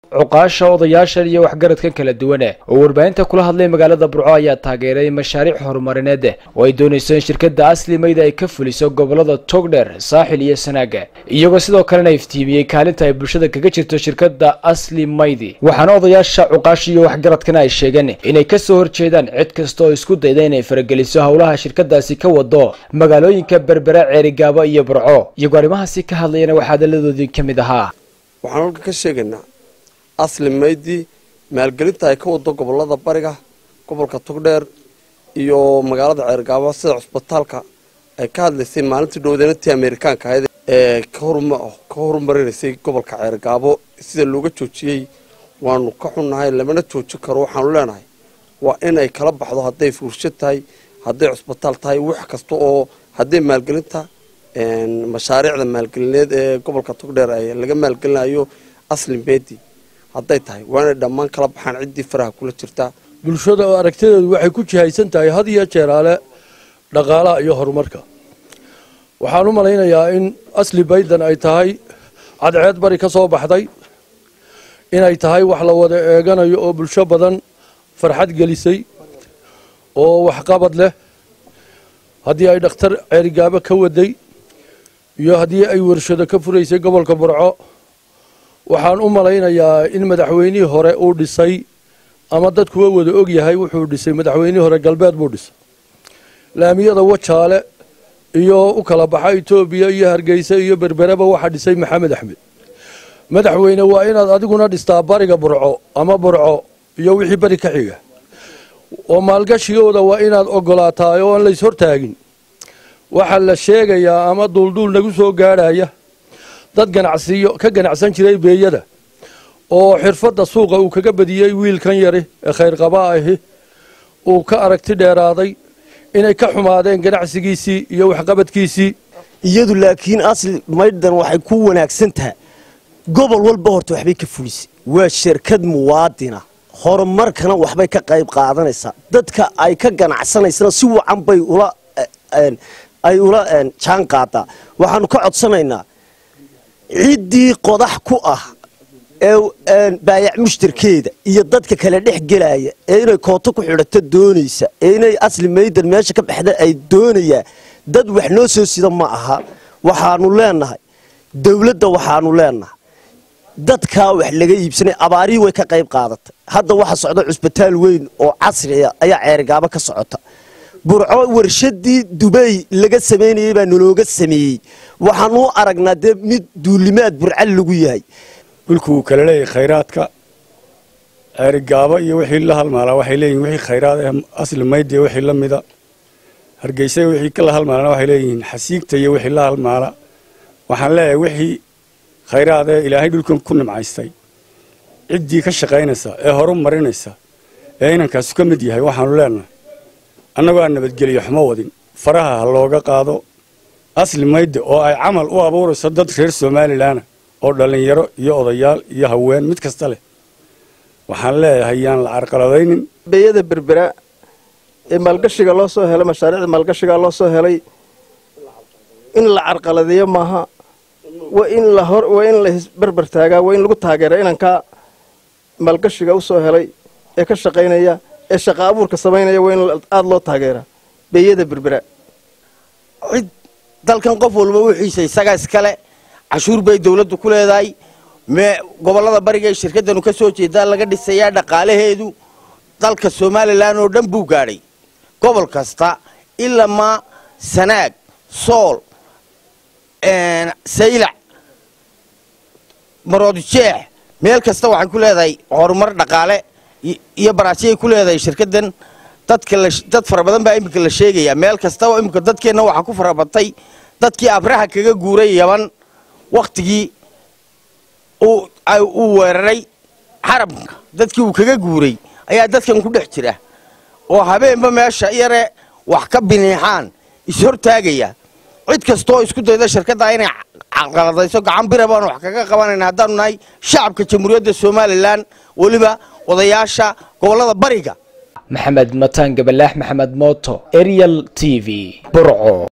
cuqaasha odayaashan iyo waxgaradkan kala duwane oo warbaahinta kula hadlay magaalada burco ayaa taageeray mashaariic horumarineed oo ay doonayso in shirkadda asli mayda ay ka fuliso gobolada togdheer saaxil iyo sanaaga iyagoo sidoo kalena iftiimiyey kaalinta ay bulshada kaga jirto shirkadda asli maydi waxaana odayaasha cuqaasha iyo waxgaradkana ay sheegeen inay kasoo horjeedaan cid kasta oo isku dayda inay farageliso howlaha shirkadaasi ka wado magaalooyinka berbera ceerigaabo iyo burco iyagoo arrimahaasi ka hadlayana waxaa hadalladoodii ka mid ahaa waxaan halka ka sheegaynaa asli maydi maalgelinta ay ka wado gobolada bariga gobolka togdheer iyo magaalada ceergaabo sida cusbitaalka ay ka hadlaysay maalintii dhowdeynantii amerikaanka ahayd ee ka horumarinaysay gobolka ceergaabo sida looga joojiyey waanu ka xunnahay lamana joojin karo waxaanu leenahay waa in ay kala baxdo hadday fuursho tahay hadday cusbitaal tahay wax kasta oo hadday maalgelinta mashaariicda maalgelineed ee gobolka togdheer ay laga maalgelinayo asli meydi hadday tahay waa inay dhammaan kala baxaan ciddii faraha kula jirtaa bulshada oo aragtideedu waxay ku jihaysan tahay had iyo jeeraale dhaqaalaha iyo horumarka waxaan u malaynayaa in asli baydan ay tahay cadceed bari ka soo baxday inay tahay wax la wada eeganayo oo bulsho badan farxad gelisay oo waxqabad leh haddii ay dhakhtar ceerigaabo ka waday iyo haddii ay warshado ka furaysay gobolka burco waxaan u malaynayaa in madaxweynihii hore uu dhisay ama dadkuwa wada og yahay wuxuu dhisay madaxweynihii hore galbeed buu dhisay laamiyada wajaale iyo u kala baxa etoobiya iyo hargeysa iyo berbereba waxaa dhisay maxamed axmed madaxweyne waa inaad adiguna dhistaa bariga burco ama burco iyo wixii beri ka xiga oo maalgashigooda waa inaad ogolaataa oo aan lays hortaagin waxaa la sheegayaa ama duulduul nagu soo gaadhaya dad ganacsiyo ka ganacsan jiray beeyada oo xirfadda suuqa uu kaga badiyey wiilkan yari ee khayrqabaa ahi uu ka aragti dheeraaday inay ka xumaadeen ganacsigiisii iyo waxqabadkiisii iyadu laakiin asli maydhan waxay ku wanaagsan tahay gobol walba horta waxbay ka fulisay waa shirkad muwaadina horumarkana waxbay ka qayb qaadanaysaa dadka ay ka ganacsanaysana si wacan bay ula ay ula jaan qaadaa waxaanu ka codsanaynaa ciddii qodax ku ah ee baayac mushtarkeeda iyo dadka kale dhex gelaya ee inay kooto ku xidhato doonaysa ee inay asli maydan meesha ka baxda ay doonayaan dad wax noo soo sida ma aha waxaanu leenahay dowladda waxaanu leenahay dadkaa wax laga iibsanay abaarihii way ka qayb qaadatay hadda waxa socda cusbitaal weyn oo casriya ayaa ceerigaabo ka socota burco warshadii dubay laga samaynayey baa nalooga sameeyey waxaanu u aragnaa dee mid duulimaad burcal lagu yahay dhulku wuu kala leeyahay khayraadka ceerigaabo iyo wixii la halmaalaa waxay leeyihin wixii khayraad ee asli maydiya wixii la mida hargeysa wixii ka la halmaalana waxay leeyihiin xasiigta iyo wixii la halmaala waxaan leeyahay wixii khayraad ee ilaahay dhulkan ku nimcaystay ciddii ka shaqaynaysa ee horu marinaysa ee inankaasu ka mid yahay waxaanu leenahay annagoo aan nabadgeliyo xumo wadin faraha ha looga qaado asli mayde oo ay camal u abuurayso dad reer somalilanah oo dhallinyaro iyo odayaal iyo haween mid kasta leh waxaan leeyahay yaan la carqaladaynin beeyada berbera ee maalgashiga loo soo helay mashaariicda maalgashiga loo soo helay in la carqaladeeyo maaha waa in la hor waa in la isberber taagaa waa in lagu taageera inankaa maalgashiga u soo helay ee ka shaqaynaya ee shaqa abuurka samaynaya waa in aada loo taageeraa beeyada berbera cid dalkan qof walba wixiisa isagaa iskale cashuur bay dawladdu ku leedahay me gobollada bariga ee shirkaddanu ka soo jeedaa laga dhisayaa dhaqaalaheedu dalka somalilan oo dhan buu gaadhay gobol kasta ilamaa sanaag sool saylac maroodijeex meel kasta waxay ku leedahay horumar dhaqaale iyo baraasiyay ku leedahay shirkaddan dadka dad fara badan baa iminka la sheegayaa meel kastaba iminka dadkeenna waxaa ku farabatay dadkii abraha kaga guuray yaban wakhtigii uu weeraray xarabka dadkii uu kaga guuray ayaa dadkan ku dhex jira oo habeenba meesha yare wax ka biniixaan ishortaagaya cid kastooo isku dayda shirkadda inay caqaladayso gacan bira baan wax kaga qabanayna haddaanu nahay shacabka jamhuuriyadda somalilan weliba odayaasha gobollada bariga maxamed mataan gabalaax maxamed mooto ariel t v burco